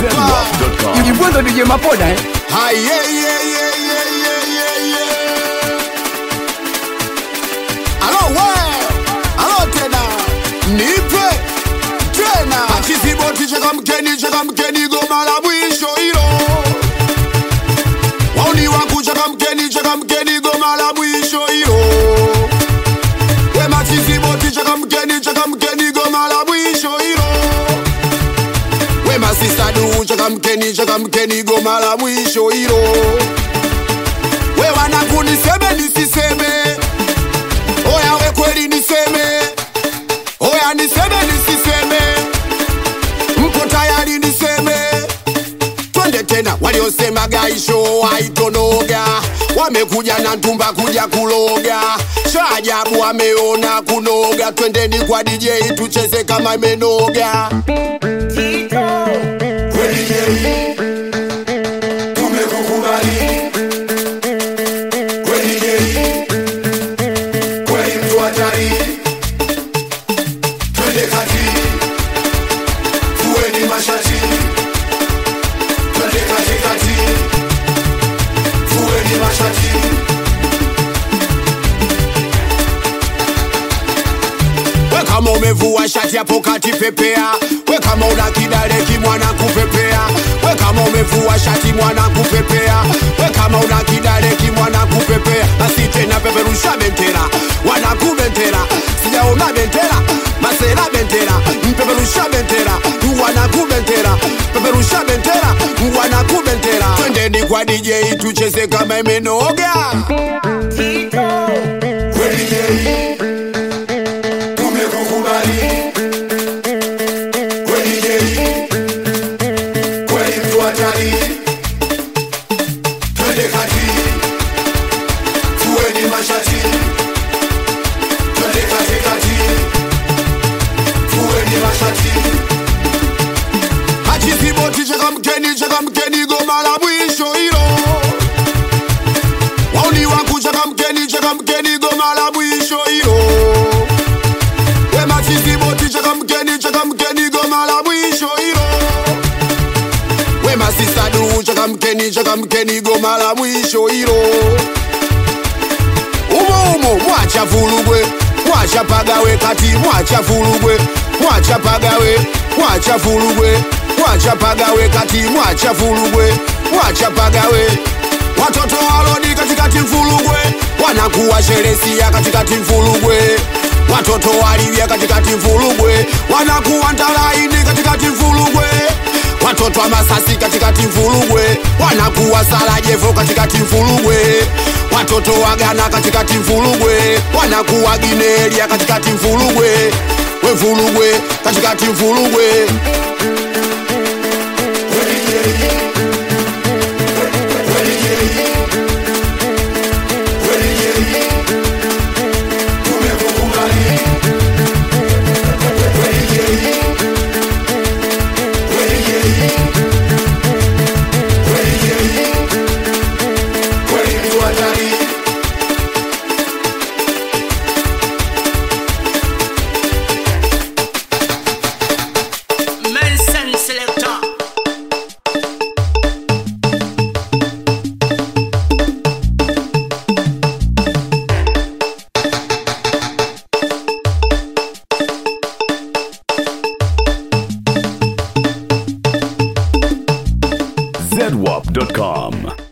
hapa Ujibwendo DJ Mapoda eh? Hai, yeah, yeah, yeah, yeah, yeah, yeah, yeah. Alo we, alo tena, nipe tena. Akisiboti cheka mkeni, cheka mkeni, goma la mwisho hilo. Wauni wangu cheka mkeni, cheka mkeni, goma la mwisho hilo. We machisiboti cheka mkeni, cheka mkeni, goma la mwisho hilo. We masista du cheka mkeni, cheka mkeni, goma la mwisho hilo. We wanangu niseme nisiseme, oya we kweli niseme, oya niseme nisiseme, mko tayari niseme? Twende tena, waliosema gaisho haitonoga wamekuja na ntumba kuja kuloga, shaajabu wameona kunoga. Twendeni kwa DJ tucheze kama imenoga. we kama umevua shati hapo kati pepea we kama una kidale kimwana kupepea we kama umevua shati mwana kupepea we kama una kidale kimwana kupepea basi tena peperusha bendera wanaku bendera sijaona bendera masera bendera mpeperusha bendera wanaku bendera peperusha bendera wanaku bendera twendeni kwa DJ tucheze kama imenoga Achiziboti cheka mkeni cheka mkeni goma la mwisho hilo Wauni wangu cheka mkeni cheka mkeni goma la mwisho hilo We machiziboti cheka mkeni cheka mkeni goma la mwisho hilo We masista du cheka mkeni cheka mkeni goma la mwisho hilo Umo umo mwacha vulugwe mwacha pagawe kati mwacha vulugwe mwacha pagawe mwacha vulugwe mwacha pagawe kati mwacha vulugwe mwacha pagawe watoto walodi katikati mfulugwe wanakuwa sheresia katikati mfulugwe watoto walivya katikati mfulugwe wanakuwa ntalaini katikati mfulugwe watoto wa masasi katikati mfulugwe wanakuwa salajevo katikati mfulugwe watoto wa Ghana katikati mfulugwe wanakuwa ginelia katikati mfulugwe we mfulugwe katikati mfulugwe Mensen selector. zedwap.com.